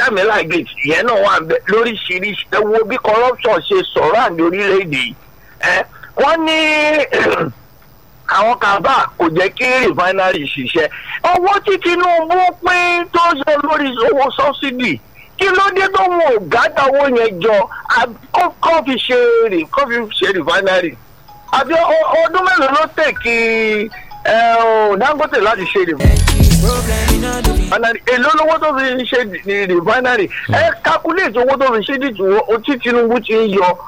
sẹ́mílà gate ìyẹn náà wà bẹ lóríṣiríṣi ẹ wo bí corruption ṣe sọ̀rọ̀ àǹdí orílẹ̀-èdè yìí ẹ wọ́n ní àwọn kaba kò jẹ́ kí refinery ṣiṣẹ́ owó tí tinubu pín tó yọ lórí owó subsidy kí ló dé tó wọn ò gádà owó yẹn jọ àbí kó kó fi ṣe rè kó fi ṣe refinery àbí ọ- ọdún mélòó ló tẹ̀ kí ẹ, ọ, dangote láti ṣe refinery èló lówó tó fi ṣe di- refinery ẹ calculate owó tó fi ṣe dìtú tí tinubu ti ń yọ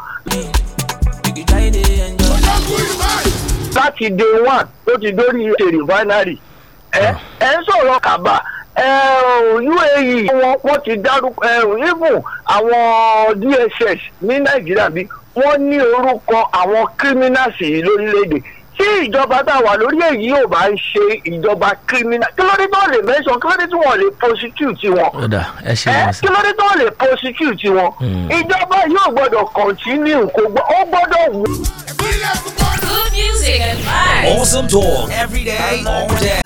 láti day one tó ti dórí ṣe refinery ẹ ẹ ń sọ̀rọ̀ kaba ẹ ò, uae wọn wọ́n ti dárúkọ ẹ ò, even àwọn dss ní nàìjíríà bí wọ́n ní orúkọ àwọn criminals yìí lórílẹ̀‐èdè tí ìjọba tá a wà lórí èyí ò bá ń ṣe ìjọba criminal kí ló dé tó lè mention kí ló dé tí wọ́n lè prosecute wọn ó dà ẹ ṣe ẹ wọn kí sá ló dé tó lè prosecute wọn Mm. ìjọba yóò gbọ́dọ̀ continue kó gbọ́ ó gbọ́dọ̀ wù. Good music and vibes. Awesome talk every day, all day.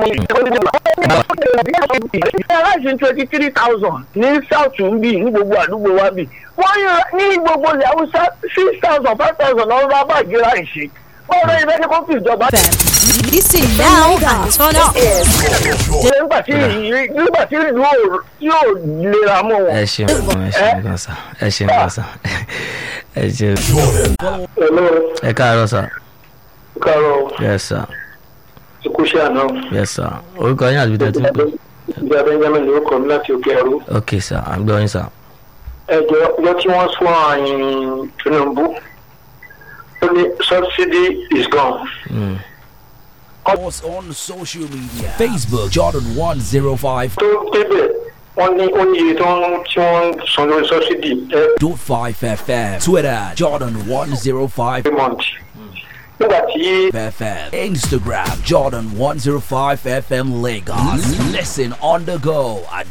aláìsí twenty three thousand ní south ń bì ní gbogbo àdúgbò wa bì wọ́n yọ ní gbogbo ilẹ̀ haúsá six thousand five thousand lọ́wọ́ bá bàjẹ́ láìsí wọ́n rọ ibẹ̀ ní kó fi ìjọba Listen now and turn up. ṣe nígbà tí nígbà tí ìlú ò- yóò lera mọ́ wọn. ẹ ṣeun gan ẹ ṣeun gan sá ẹ ṣeun gan sá ẹ ṣeun ẹ káàárọ̀ sá kárọ̀ yes sir ìkúṣẹ́ àná yes sir orúkọ yín àti tẹ́tí pé ìjà benjamin ló kọ́ mi láti òkè ẹrú. ok sir à ń gbọ́ yín sá ẹjọ ọjọ tí wọn sún àyìn tinubu ó ní subsidy is gone. Mm. Us on social media Facebook Jordan 105.5 tó débẹ̀ wọ́n ní ó ní iye tó ń tí wọ́n ń san lórí subsidy every FM Twitter Jordan 105 month. nígbà tí FM Instagram Jordan 105 FM Lagos Listen on the go at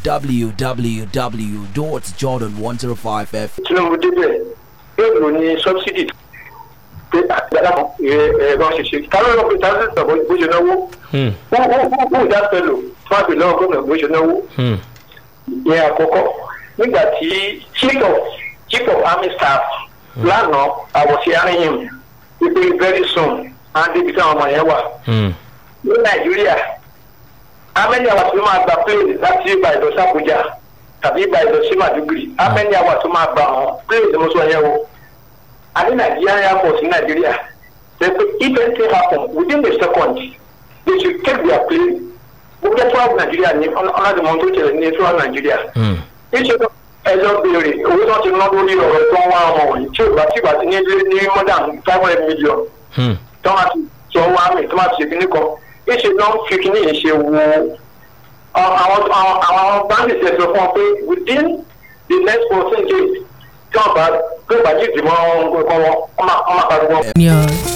www.jordan105fm tinubu débẹ̀ yóò lò ní subsidy pé àgbàdo ẹ̀rọ ṣẹṣẹ káwọn ọ̀rọ̀ pé táwọn ṣẹṣẹ bó ṣe náwó Hmm. wọ́n wọ́n wọ́n wọ́n ìdá pẹ̀lú fún àgbẹ̀ lọ́wọ́ gómìnà bó ṣe náwó. Hmm. ìyẹn àkọ́kọ́ nígbà tí chief of chief of army staff lánàá àwọ̀sí àríyìn wípé very soon á débi táwọn ọmọ yẹn wà Hmm. ní nàìjíríà amẹ́ni àwọn tó máa gba plane láti ibà ìlọ sàbújá tàbí ibà ìlọ sí màdúgbìrì amẹ́ni àwọn tó máa gba àwọn plane tí mo sọ yẹn o a ní nàìjíríà air force ní nàìjíríà ṣe pé if anything happen within the second they should take their plane gbogbo ẹ̀tọ́ àwọn nàìjíríà ní ọ̀làdìmọ̀ tó tẹ̀lé ní ẹ̀tọ́ àwọn nàìjíríà Hmm. níṣẹ́ tó ẹjọ́ béèrè owó tó ti ná lórí ọ̀rọ̀ tó ń wá ọmọ wọ̀nyí tí ò bá tí ò bá ti ní lé ní more than five hundred million Hmm. tó máa ti sọ wá mi tó máa ti ṣe kíní kan níṣẹ́ tó ń fi kíní yìí ṣe wo àwọn àwọn àwọn báńkì ṣe sọ fún ọ pé within the next fourteen days tí wọ́n bá gbé bàjẹ́ ìdìmọ̀ ọkọ̀ wọn wọ́n máa wọ́n máa pariwo. Yes.